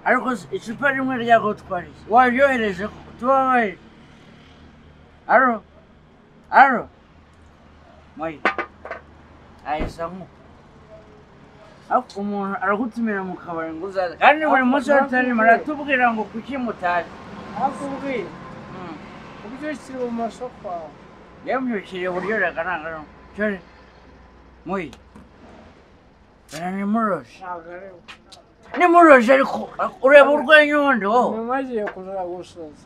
ariko icupa rimwe ryagutwariye waryohereje tubabaye aro aro mayi ayisamu ariko umuntu aragutumira mu kabari ngo uzaze kandi buri munsi watari maratubwira ngo kuki mutazi arakubwiye ubyukire ibumoso kwawe yamubyukiriye uburyo ragarangara cyane muyi bana nimuroshe ntabwo ari we nimuroshe ariko ureba urwenya ubundi wowe nyuma agiye kuzura gusoza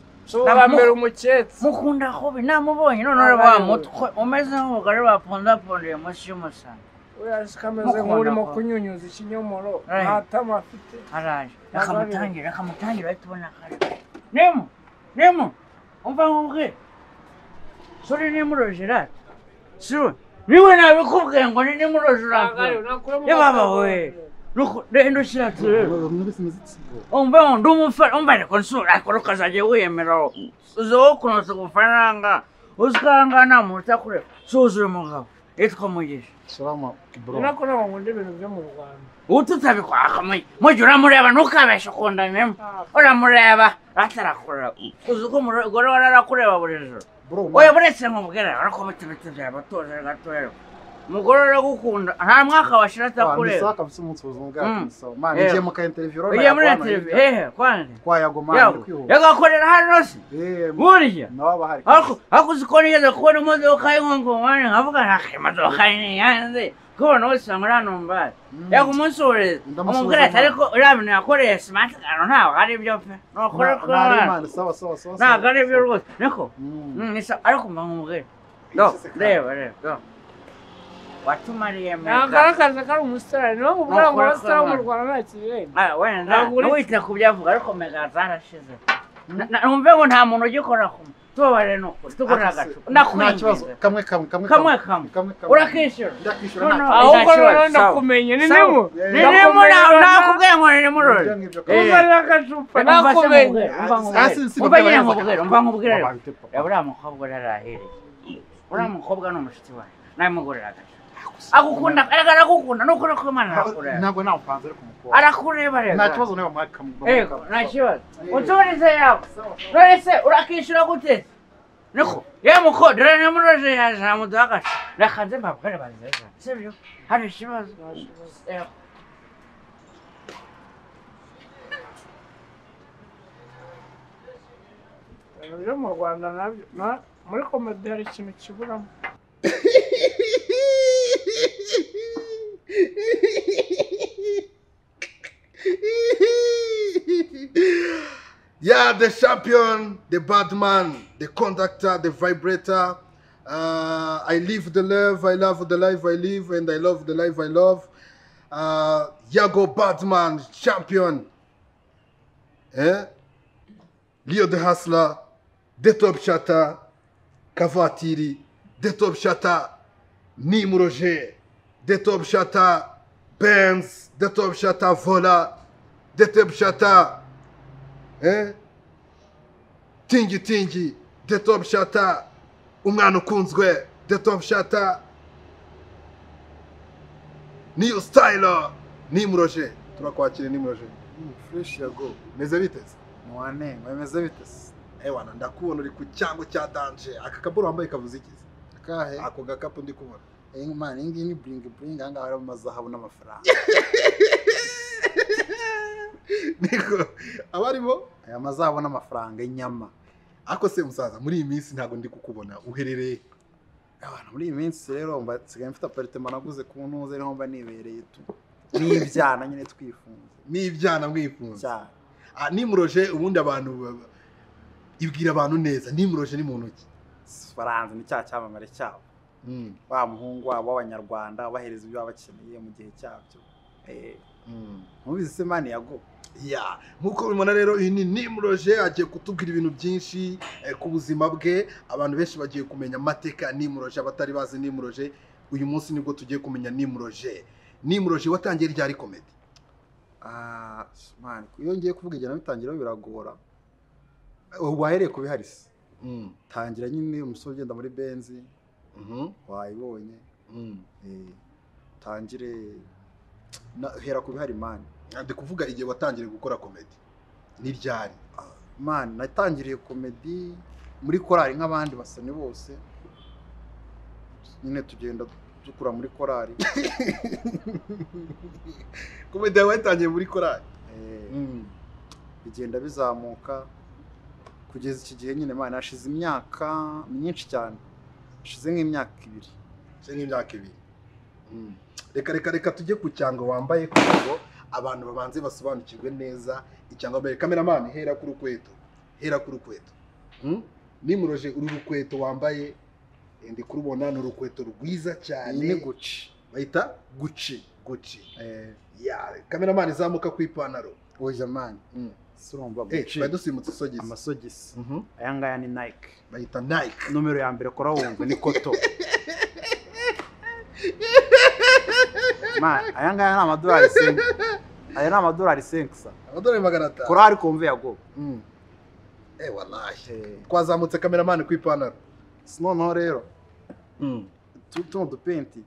nshobora Naba mbere mu- umuketse mukunda kubi namubonye none ureba wa mutwe umeze nk'ubugari bapondapondiye munsi y'umusana uriya siko ameze Mukunda nk'urimo kwa- kunyunyuza ikinyomoro Right. nta tama afite araje akamutangira akamutangira ahita ubona kare nemo nemo umva nkubwire sore nimuroshe rata siwe niwe nabikubwiye ngo ni nimuroshe urakura ye ye baba we nuko rero shiratu rero mwese muzitiwe umva ndi umufana umva ariko nsura ariko ukazajya wiyemera uzaho kunoza ubufaranga uzikanga nta muntu utakureba suzuye umugabo yitwa mugisha shalama bro ni nako ntabwo nkunda ibintu byo mu rwanda ubu tutabikwaka mugi uramureba ntukabeshe ukundanemo uramureba atarakureba uzi ko umugore wari arakureba buri joro bro oya buretse nkubwira ariko bitibiti byaba tuzi gatoya umugore uragukunda nta mwaka washira atakureba nisaka bise umunsi ubuzima bwacu Mm. so man Yeah. ngiye mu ka interview rona ugiye muri televiziyo hehe kwande kwa yago man yawe kwihuta yagakorera hano se eh burya nawe bahari ariko ariko uzi ko nigeze kubona imodoka y'inkongombani nkavuga nta imodoka ni yanze kubona wese muri hano mbari yego umunsi wureze Ndamusubiza umubwira ati mwana. ariko uriya bintu yakoreye simati kano ntabwo ari byo pe nukuri ko abana man sawa sawa sawa ntabwo ari byo rwose niko Mm. Mm, ni sa- ariko mba nkubwira do reba reba do watumariye ntabwo ari akazi kari umusitari niyo nkubwira ngo Nukuri ko abasitari bo mu abana. rwanda nta kirenga Ah, wenda Ntabwo uri- wita ku byo avuga ariko mega zarashize Na- na- numve ngo nta muntu ugikora ku tubabare ni ukuri tugura Ati, agacupa nta kibazo ndakwinginze kamwe kamwe kamwe kamwe kamwe kamwe kamwe urakishyura ndakwishyura No, nta no. kibazo. ahubwo nta kibazo, rero sawa. ndakumenye ni Sawa. nimu Yeah. Ni nimuri aho nakubwiye ngo ni nimurori Ibyo ngibyo Eh. kamwe. kuzanira agacupa nakumenye Ah, si- si- umva nyine batabara- nkubwire umva nkubwire rero. Babante, papa. reba uriya mukobwa urarahiriye uriya mukobwa ni umushuti wawe nabimugurira agacupa agukunda aragukunda ni ukuri ko imana arakureba ntabwo nawupanze ariko umukobwa arakureba rero nta kibazo niba mwaka kamwe yego nta kibazo Eh. utuburize yawe none se urakishyura gute niko ye mukodera nimuroje yaje namuduha agacupa nakanze mbabwire bazeza sibyo hari ikibazo Yego. ibintu byo mu rwanda nabyo na- muri komedi hari ikintu kiburamo Yeah, the champion, the bad man, the conductor, the vibrator. Uh, I live the love, I love the life I live, and I love the life I love. Uh, Yago Batman, champion. Eh? Leo the Hustler, The Top Shatter, Kavatiri, The Top Shatter, Nim Roger, The Top Shatter, Benz, The Top Shatter, Vola, The Top Shatter, eh? Tingi Tingi, The Top Shatter, Umwana Ukunzwe, The Top Shatter, New Styler, Nim Roger. Turakwakira Nim Roger. fresh yago Meze biteze? mwanenga bimeze bite se Ewana ndakubona uri ku cyango cya danje aka kaburo wambaye kavuze iki kahe ako gakapu ndi kubona Eh, man iyi ngiyi ni buringi buringi aha ngaha harimo amazahabu n'amafaranga niko abarimo aya mazahabu n'amafaranga inyama ariko se musaza muri iyi minsi ntabwo ndi kukubona uherereye abantu muri iyi minsi rero mba nsigaye mfite aparitema naguze ku ntuze niho mba nibereye tu n'ibyana nyine twifunze n'ibyana mwifunze cyane Ah, nimuroje ubundi abantu baba- ibwira abantu neza nimuroje ni mu ntoki faransa ni cya cyamamare cyabo Mm, wa muhungu wabo w'abanyarwanda bahereza ibyo baba bakeneye mu gihe cyabyo Eh, mm. mubizi se mani yago Yeah, nk'uko bimubona rero iyi ni nimuroje agiye kutubwira ibintu byinshi eh, ku buzima bwe abantu benshi bagiye kumenya amateka ya nimuroje abatari bazi nimuroje uyu munsi nibwo tugiye kumenya nimuroje nimuroje watangiye ryari komedi Ah, man, iyo ngiye kuvuga igihe nabitangiraho biragora Eh, wahereye ku bihari se Mm, tangira nyine umusore ugenda muri benzi mhm, wayibonye mm. Eh, tangire na- hera ku bihari mani Ah, ndi kuvuga igihe watangiye gukora komedi ni ryari mani natangiriye komedi muri korali nk'abandi basani bose nyine tugenda dukura muri korali komedi yawe wayitangiye muri korari Eh, bigenda bizamuka kugeza iki gihe nyine mani hashize imyaka myinshi cyane hashize nk'imyaka ibiri se nk'imyaka ibiri Mm. reka reka reka tujye ku cyango wambaye kugira ngo abantu babanze basobanukirwe neza icyango wambaye kameramani hera ku rukweto hera ku rukweto Mm? nimuroje uru rukweto wambaye eh, ndi kurubona ni urukweto rwiza cyane iyi ni guci bayita guci guci Eh, ya kameramani zamuka ku ipantaro oya mani Mm. si urumva Eh, guci twari dusimutse isogisi amasogisi Mhm. aya ngaya ni nike bayita nike nomero ya mbere kora wumva ni koto Ma, aya ngaya ni amadolari senke aya ni amadolari senke sa amadolari magana atanu korari kumve yago Mm. Eh, wallahi twazamutse kameramani ku ipantaro noneho rero tu- tuno dupenti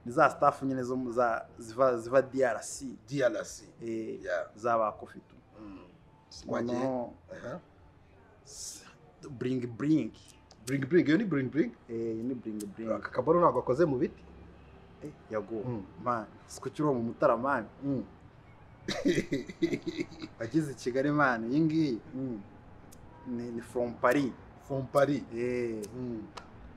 ni za sitafu nyine zo mu- za ziva ziva drc diarasi eh, Yeah. za bakofitu Wagiye? noneho s- buringi buringi buringi buringi iyo ni buringi buringi Eh, ni buringi buringi aka kabaro ntabwo akoze mu biti Eh, yago Mm. mani sikukiri uwo mu mutara mani ageze i kigali mani iyi ngiyi ni ni from paris from paris Eh,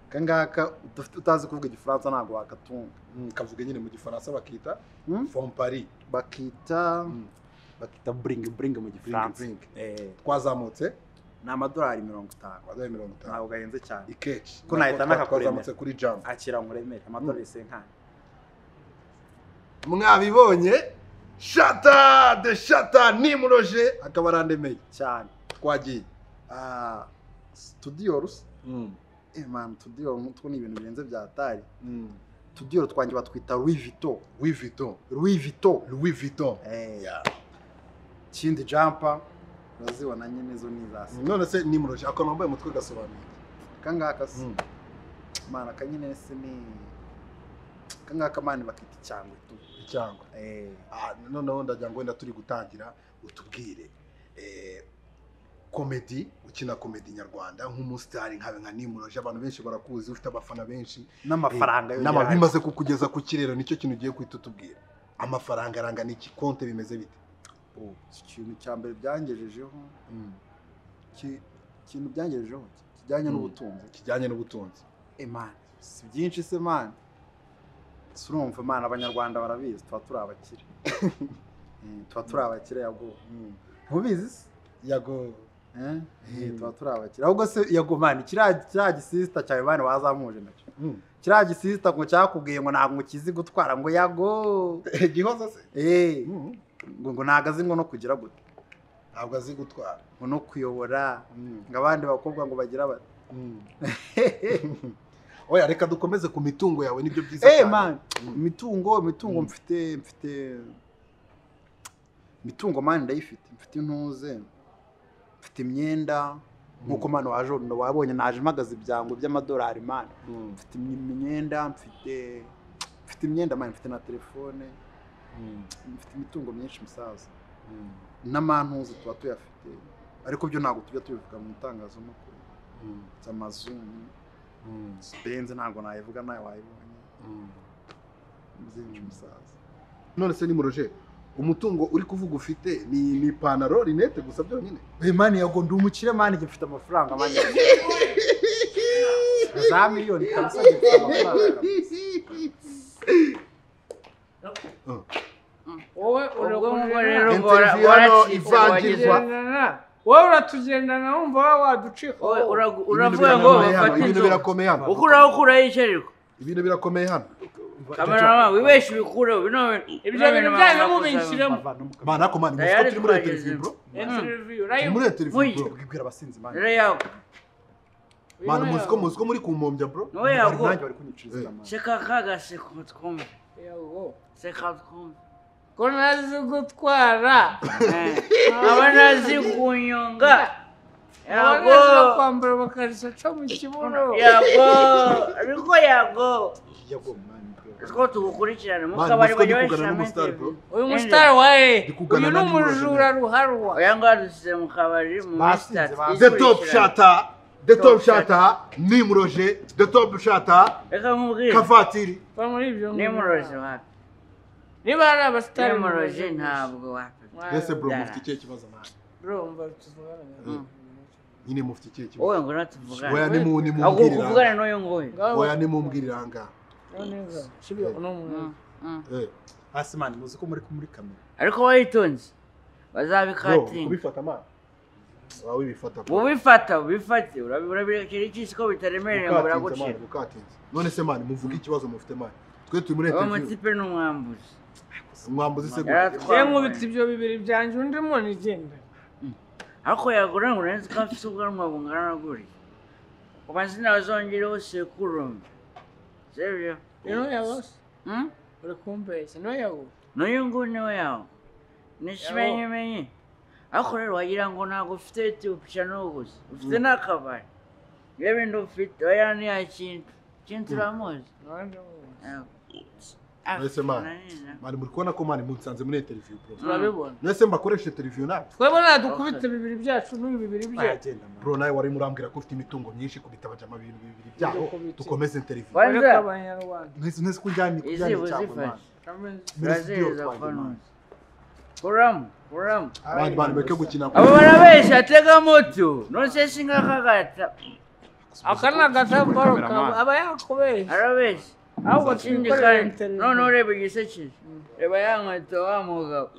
kangaka udafite utazi kuvuga igifaransa ntabwo wakatunga kavuga nyine mu gifaransa bakita Hmm? from paris bakita Mm. bakita buringi buringi mu gifaransa Buringi, Eh, twazamutse ni amadolari mirongo itanu amadolari mirongo itanu ntabwo gahenze cyane ikeshi Ko nahita Nako twa- nakakuremera. twazamutse kuri jam akira nkuremere amadolari senkani mwabibonye shata de shata nimuroje akaba arandemeye cyane twagiye Ah, studio rusa eh man studio nk'utwo ni ibintu birenze bya tari studio twanjye batwita Louis Vuitton louis vuitton Louis Vuitton louis vuitton eh Yeah. kindi jumper urazibona nyine zo ni za se none se nimuroje akantu wambaye umutwe gasobanuye kangaka Mm. mana kanyine se ni kangaka mani bakita icyangwe tu icyangwe eh Ah, noneho ndagira ngo wenda turi gutangira utubwire eh, komedi ukina komedi nyarwanda nk'umusitari nkawe nka nimuroje abantu benshi barakuzi ufite abafana benshi n'amafaranga Eh, yo n'ama- yarahari. bimaze kukugeza ku kirero nicyo kintu ugiye guhita utubwira amafaranga arangana iki konte bimeze bite Oh, iki kintu cya mbere byangejejeho ki- ikintu byangejejeho kijyanye Mm. n'ubutunzi kijyanye n'ubutunzi imana si byinshi se mani si urumva imana abanyarwanda barabizi tuba turi abakire Eh, tuba turi abakire yago ntubizi se yago Eh? Eh, Mm. tuba turi abakire ahubwo se yago mani kiriya kiriya gisisita cyawe mani wazamuje nacyo kiriya gisisita ngo cyakubwiye ngo ntabwo ukizi gutwara ngo yago gihoza se Eh, Mm. ngo ngo ntabwo azi ngo no kugira gute ntabwo azi gutwara ngo no kuyobora ngo abandi bakobwa ngo bagira bati oya reka dukomeze ku mitungo yawe nibyo byiza Eh cyane. man, imitungo imitungo Mm. mfite mfite imitungo mani ndayifite mfite intuze mfite imyenda nk'uko mani waje wabonye naje mpagaze ibyango by'amadolari mani Mm. mfite im- imyenda mfite mfite imyenda mani mfite na telefone Mm. mfite imitungo myinshi musaza Mm. n'amantuze tuba tuyafite ariko byo ntabwo tujya tubivuga mu itangazamakuru Mm. amazu Mm. benze ntabwo nayivuga nawe wayibonye Mm. byinshi musaza none se nimuroje umutungo uri kuvuga ufite ni ni ipantaro rinete gusa byonyine Hey mani yago ndi umukire mani njye mfite amafaranga mani za miliyoni kabisa njye mfite amafaranga wowe ubwo ngubu urakugendana rero Interview bora- hano boracika ivangirwa. wagize- Tugendana. wowe uratugendana wumva wa waducika wowe uragu- uravuga Ibintu ngo birakomeye hano, bafate ibintu inzu birakomeye hano uko uraho ukuraho ikirirwa ibintu birakomeye hano kamerama wibeshye ubikureho bino ibyo bintu byanyu mubishyiremo mana ariko mani Dayari muzi ko turi muri iyo twageze. televiziyo bro Interview, turi urayumva? muri iyo televiziyo Vuga. bro bwibwira abasinzi mani rero yawe mana muzi ko muzi ko muri kumpombya bro wowe yago nanjye bari kunyiciriza mani seka kagaseko twumve Yawo. seka twumve ko ntazi gutwara Eh, aba nazi kunyonga yago abanazi no kwambara amakariso aca mu kibuno yago ariko yago yago mani bwira two tuwukurikirane mufite mukabari ko ndi bajya kuganira n'umusitari bro bashyiramo uyu musitari waye Ndikugana uyu ni nandi murajeni. umujura ruharwa oya ngaha dusize mu kabari mu Basinze, misitari basinze. the top shata the top shata nimuroje the top shata reka nkubwire kavatiri Va muri ibyo nimuroje wapi niba hari abasitari nimuroje ntabwo wapi mbese bro Yeah. mufite ikihe kibazo nawe bro mba tuvugana Mm. nyine mufite ikihe kibazo wowe ngo oya natuvugane nimu- ahubwo nimumbwirire kuvugane aha. n'uyu nguyu oya nimumbwirire aha ngaha neza subiye no mu Mm, mm. Eh, hasi mani muzi ko muri muri kamera ariko wayitonze bro bazabikatinga kubifata mani waba wibifata bro ubifata ubifate urabikira iki ko bitaremereye ngo ukatinze mani biragucira ukatinze none se mani muvuge ikibazo mufite mani twe turi muri uwo interview mutipe ni umwambuzi mwambuzi se Yari gute? atwaye. rero nkubitse ibyo bibiri byanjye undi muntu igenda ariko yagura ngo urenze ko afite ubwanwa bungana na guriya ku mazina wazongereho sekurume serio rero yabose Hmm? uri kumbeshya niwe yawo n'uyu nguyu niwe yawo ni ikimenyimenyi ariko rero wagira ngo ntabwo ufite etiopiya n'ubuzi ufite n'akabari iyo bindi ufite oya ni ya kintu kintu uramuzi nabanje Yego. Mbese man. Nanina. mani muri kubona ko mani musanze muri interview bro turabibona mwese mbakoresha interview nawe twebwe nadukubite bibiri byacu n'uyu bibiri byacu agenda mani bro nawe wari murambwira ko ufite imitungo myinshi kubita amajama ibintu bibiri byaho kubitse. dukomeze interview Kwanza, ariko abanyarwanda mwese mwese ko njyanye izi kujyanye cyangwa mani uzifashe kameze uraziriza ko nuzi kuramo kuramo abandi bantu bareke gukina abo barabeshya tega moto nonseshinga kagata aka ni agatambaro kawe aba yakubeshya arabeshya ahubwo ikindi tuyikorera kandi interview none ureba igisekije reba ya nkweto wa mugabo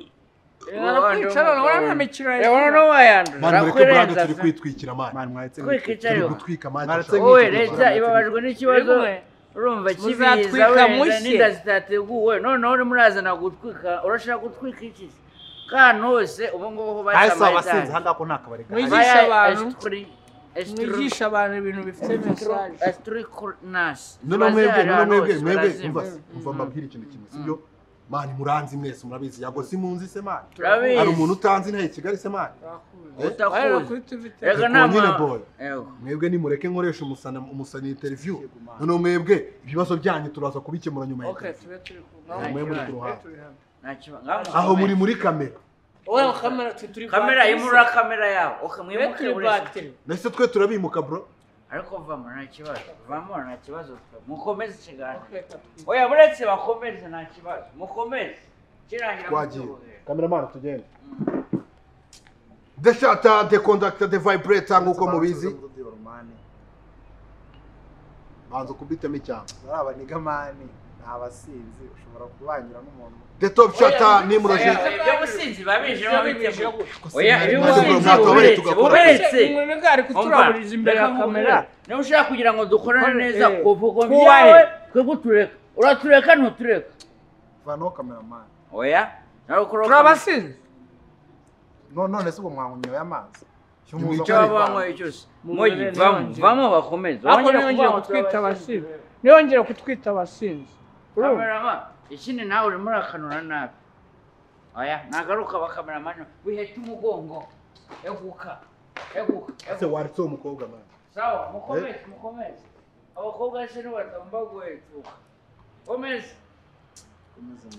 reba kwicara urabona nta mikino reba noneho wayandura mani mureke burande arakwirenza turi kwitwikira mani mani mwahetse Kwikwica turi Ariwa. gutwika mani Mwaretse dushaka- wowe Mwitegura leta cyane. ibabajwe n'ikibazo Rimwe. urumva kibiza Muzatwika wenda mushye. n'inda zitateguwe noneho urimo urazana gutwika urashaka gutwika iki kantu hose ubu ngubu ho hasi basamariza abasinzi aha ngaha ko nta kabari gahari Mwigisha abantu. mwigisha abantu ibintu bifite mesaje none mwebwe none mwebwe mwebwe mva mva mbabwira ikintu kimwe sibyo mani muranzi mwese murabizi yago simunzi se mani Turabizi. hari umuntu utanzi ntaye kigali se mani Wareba utakuzi kuri tuvite Reka Reka nama- nyine boy. Yego. mwebwe nimureke nkoresha umusana umusana interview Yego, man. noneho mwebwe ibibazo byanyu turaza kubikemura nyuma ya okay interview tube turi Nta kumwe mwe muri kibazo. ku ruhande Nta kibazo. Ngaho aho muri muri kamera wowe kamera twe turi kamera batiri yimura se. kamera yawe Okay, twe mwimuke turi buri- batiri nahise twe turabimuka bro ariko vamo nta kibazo vamo nta kibazo mukomeze ikiganiro Okay, twe- oya buretse bakomeze nta kibazo mukomeze kirangira twagiye mutubuhe. kameramani tugende The shutter, the conductor, the vibrator nk'uko mubizi mani banza kubitamo icyamba ari abaniga mani ni abasinzi ushobora kubanyura n'umuntu the top shutter nimuroje Oya, ibyo businzi babije babitse oya Oya, ibyo Maze businzi ubwo mwatobere buberetse tugakora. buberetse umuntu bwa ari kuturaburiza imbere ya kamera niba ushaka kugira ngo dukorane Kore- neza eh, kuvuga kubahe. byawe twebwe utureka uratureka ntutureka vanaho kamera mani oya nawe ukora turabasinze none se ubwo mwanyweye amazi Cyo muza icyo muri waba wanyweye cyose mugi Mubere vamo nongere. vamo bakomeze ariko Wongere niyongera kuvuga ngo kutwita turabasinze. abasinzi niyongera kutwita abasinzi urumva Cameraman, ikindi nawe urimo urakanura nabi oya nagaruka bakameramani wiheta umugongo eguka eguka ese eguka waritse uwo mukobwa mani sawa mukomeze mukomeze abakobwa se nibatamba guhetuka komeze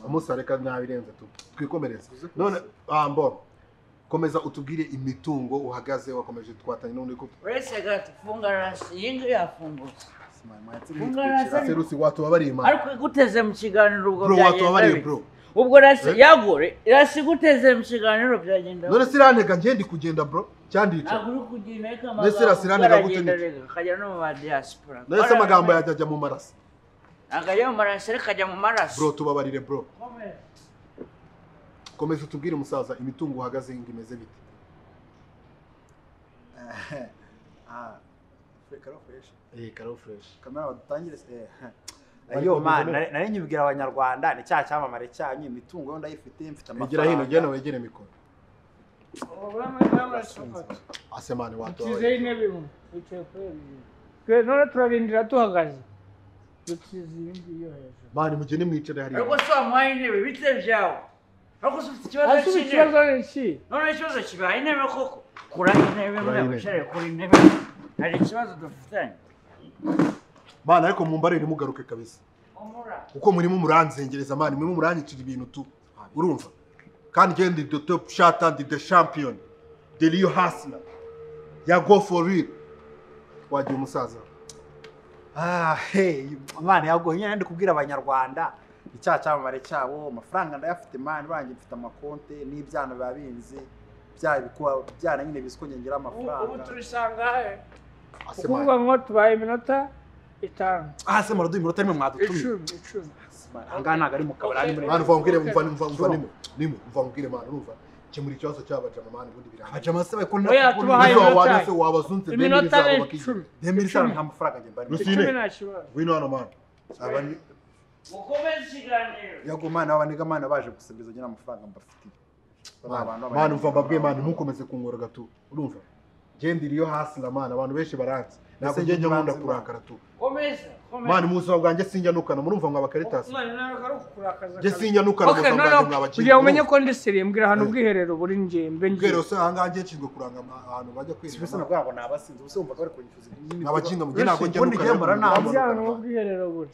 amusareka nabirenze tu twikomereze none ah mbona komeza utubwire imitungo uhagaze wakomeje twatanye n'undi ko uretse gato funga rasi iyi ngiyi yafungutse Ese mani mwahetse Funga mwitwikira. rasi. serusi watubabariye imana ariko iguteze mu kiganiro ubwo bro watubabariye bite. bro ubwo rasi Eh? yagore rasi iguteze mu kiganiro byagenda none se irantega ngende kugenda bro cyandica ntabwo uri kugenda ariko Mbese rasi iranega gute aragenda ni- arega, akajya no mu ba diaspora none se amagambo yajya mu maraso akajya mu maraso ariko akajya mu maraso bro tubabarire bro Komeza. komeza utubwire umusaza imitungo uhagaze ngo imeze bite Ah, fre- karo fresh. eh karo fresh kamera badutangire se eh, Bari ayo kubivuga mani neza. nari- nari nyibwira abanyarwanda ni cya cyamamare cyanyu imitungo yo ndayifite mfite egera hino genda wegere mikoro asemani dukizeho watubabariye intebe imwe wicaye kuri iyo ntebe. twe none turarindira duhagaze dukize iyi ngiyi yo hejuru mani mugende mwicare hariya ariko se wamuhaye intebe bite byawe ariko se ufite ikibazo hasi ikibazo cy'intebe ni iki none ikibazo kibaye intebe koko kura intebe mwe intebe. wicare kuri intebe hari ikibazo dufitanye mani ariko mumbarire mugaruke kabisa umura kuko murimo muranzengereza mani murimo muranyicira ibintu tu urumva kandi njyewe ndi the top shot and the champion the real hustler ya go for real wagiye umusaza Ah, hey, Imana yaguha nyine ndi kubwira abanyarwanda icyaha cyamamare cyabo amafaranga ndayafite mani banjye mfite amakonte n'ibyana biba binzi bya bikuba byana nyine bizi ko nyongera ubu ubu amafaranga tubisanga he Ase ukuvuga mani. ngo tubaye iminota itanu aha se muraduha iminota imwe mwadutumye icumi icumi ahangaha ntabwo ari mu kabari ari muri mani mva mbwire mva mva mva nimo nimo mva mbwire mani urumva kemura ikibazo cy'abajama mani ubundi birahagije abajama se bari Oya, tubaha kubona ayo. Uza iminota- wanese wabazunze bene iminota bizaba ni bakije icumi demiri sana nta mafaranga njye mbarimo Rusine. icumi nta kibazo wino hano mani aba ni mukomeze ikiganiro yaguha mani aba niga mani baje gusabiriza nyine amafaranga mbafitiye Ba bantu Mani, b'abanyarwanda. mani mva mbabwiye mani ntukomeze kunkora gato urumva njye ndiri iyo hasi na mani abantu benshi baranzi ntabwo Ese njye njye njya nkunda mbanze, kurakara tu komeza mani mu buzima bwanjye sinjanukana murumva ngo abakaritas umwana nawe akarukurakaza njye sinjanukana mu Okay, buzima no, bwanjye no, kugira mwabakiriye ngo umenye ko ndi siri mbwira ahantu ubwiherero buri nge mbe ngiye ubwiherero se ahangaha njye nshinzwe kuranga ama- ahantu bajya si bisa kwirira nabwo ngo ni abasinzi ubu se wumvaga bari kunyifuza ibintu abakinga mu gihe ntabwo njya ubundi njye mbara nta nukana muntu. ahantu ubwiherero buri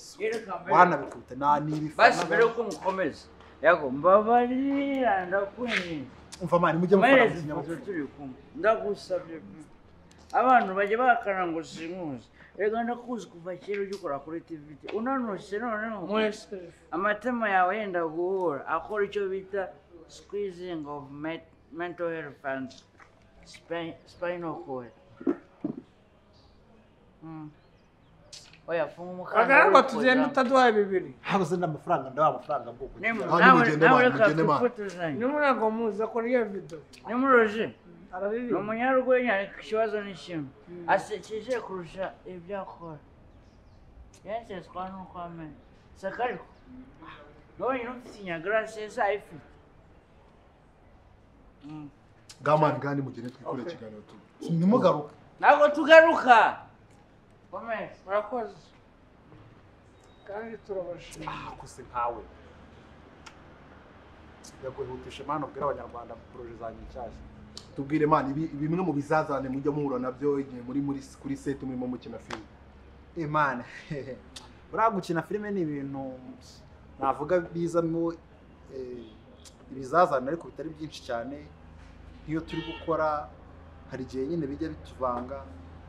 wanabikubita nta n'ibifana basi mbere yuko mukomeza yego mbabarira ndakwenye umva mani mujye mukora amaherezo tujya mu kinyabuzima turi kumwe ndagusabye pe. abantu bajya bahakana ngo sinkuzi reka ndakuzi kuva kera ujya ukora kuri tiviti unanutse noneho mwese amatama yawe yenda guhura akora icyo bita squeezing of met- mental health and spi- spinal cord Mm. oya funga umukanda agaragwa wifuza. tugenda utaduhaye bibiri habuze n'amafaranga ndabaha amafaranga bwoko Nemu, Hanyuma nawe- ugende nawe mana, reka ugende mana. twifotozanye. niba ntabwo muzi akora iyo vido Nemuroje, ni araririmba umunyarwenya ariko ikibazo ni kimwe asekeje kurusha ibyo akora yaseswa n'uko amenya saka ariko nonyine ufite inyagarase zayifite bwa mani kandi mugende twikore ikiganiro tu ntimugaruke ntabwo tugaruka komeza murakoze kandi turabashima akuse nkawe yaguhutisha mani ubwira abanyarwanda poroje zanjye nshyashya tubwire mani ibi- bimwe mu bizazane mujya muhura nabyo igihe muri muri kuri seti murimo mukina filime imana buriya gukina filime ni ibintu navuga bizamo eh, ibizazane ariko bitari byinshi cyane nk'iyo turi gukora hari igihe nyine bijya bituvanga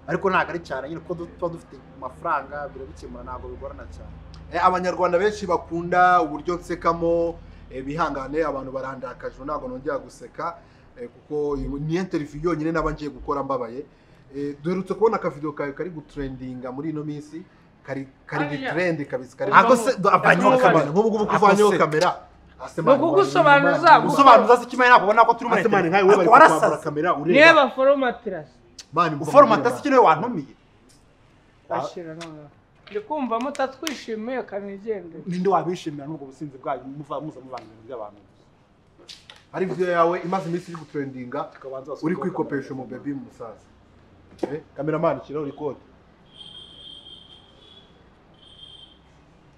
ariko ntabwo ari cyane nyine kuko du- tuba dufite amafaranga birabikemura ntabwo bigorana cyane Eh, abanyarwanda benshi bakunda uburyo nsekamo eh, bihangane abantu barandakajwe ntabwo nongera guseka eh, kuko iyi- ni interview yonyine naba ngiye gukora mbabaye Eh, duherutse kubona akavidewo kawe kari gutrendinga muri ino minsi kari kari Hariya. bitrende kabisa kari ako se vanyeho avanyeho kamera kamera nk'ubu ngubu Ako kuvanyeho se. kamera ni ukugusobanuza gusobanuza se kimwe ntabwo ubona ko turi muri asemani nkawe internet bari ako kwambara warasaze kamera niyo ureba baforomatirasi Mani, mva uforomata mureba. se ikiriwe wantumiye bashyira noneho ndi kumva mutatwishimiye kanigendere ninde wabishimira n'ubwo businzi bwanyu muva muza mubana ibintu by'abantu hari video yawe imaze iminsi iri gutrendinga Tukabanza basubire uri kuri kwikopesha kamera. umubebi musaza Eh, kameramani shyiraho record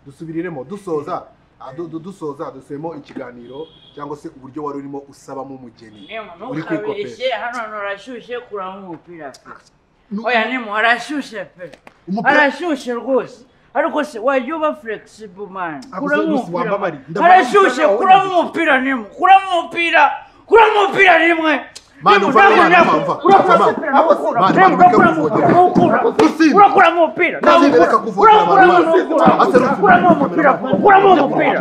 dusubiriremo dusoza ah, du- du- dusoza dusubiyemo ikiganiro cyangwa se uburyo wari urimo usabamo umugeni Nemu, uri ntukabirishye kwikopesha hano hantu harashyushye kuramo umupira pe Nu- oya nemu harashyushye pe umupira harashyushye rwose ariko se wajya uba flexible man Ako kuramo se Lucy umupira wambabariye. man. Ndabona harashyushye umupira kuramo wawunaguye. umupira nemu kuramo umupira kuramo umupira rimwe Mani, Nemu, umva, nemu, mani, nemu. umva, Kuramo umva, mani. umupira, nawukura. Mani, Nemu, mani, reka nawukura, gufotore. nawukura. Lucy. Urakuramo umupira Lucy, reka nawukura. gufotore Urakuramo, abantu. nawukura. Ase Lucy, Urakuramo mani, umupira kamera. ukuramo umupira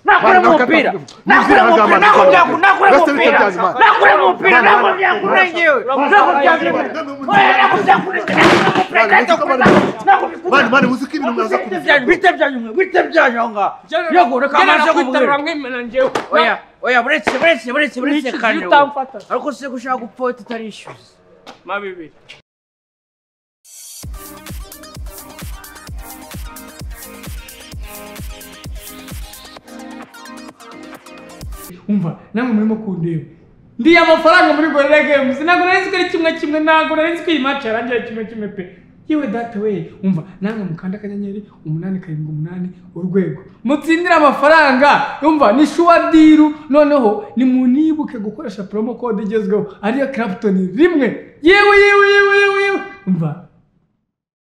nakuramo Mani, umupira nakata- nakuramo Lucy, umupira agamba, nakuramo umupira agamba. nakuramo Beste umupira bitekerezo, mani. nakuramo umupira Mani, mani. nakuramo umupira ngewe Mani, mani, muzi ko ibintu mwaza kubivuga. bite byanyuma bite byanyuma yego reka amaze kubwira kubwira mwimena njyewe oya oya buretse buretse buretse buretse Niki kandi utamfata? ariko se gushaka gupfota utarishyuza ma bibiri umva namwe murimo kundeba ndi amafaranga muri gorilla games ntabwo nari nzi ko ari kimwe kimwe ntabwo nari nzi ko iyi match yarangira kimwe kimwe pe yewe data we umva namwe mukanda akanyenyeri umunani karindwi umunani urwego mutsindire amafaranga umva ni shuwa diru noneho nimunibuke gukoresha promo code igezweho ariyo clapton rimwe yewe yewe yewe yewe yewe umva